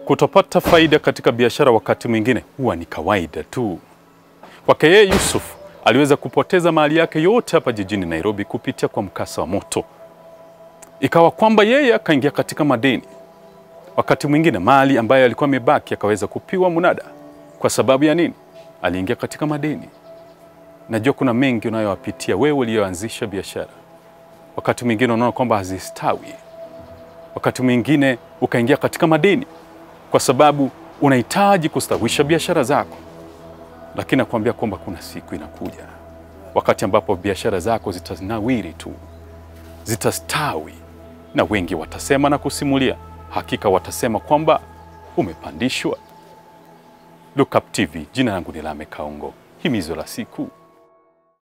Kutopata faida katika biashara wakati mwingine huwa ni kawaida tu. Kwake yeye Yusuf aliweza kupoteza mali yake yote hapa jijini Nairobi kupitia kwa mkasa wa moto. Ikawa kwamba yeye akaingia katika madeni. Wakati mwingine mali ambayo alikuwa amebaki akaweza kupiwa munada. Kwa sababu ya nini? Aliingia katika madeni. Najua kuna mengi unayowapitia wewe uliyoanzisha biashara. Wakati mwingine unaona kwamba hazistawi. Wakati mwingine ukaingia katika madeni kwa sababu unahitaji kustawisha biashara zako, lakini nakwambia kwamba kuna siku inakuja wakati ambapo biashara zako zitanawiri tu, zitastawi, na wengi watasema na kusimulia, hakika watasema kwamba umepandishwa. Look Up TV, jina langu ni Lame Kaongo, himizo la siku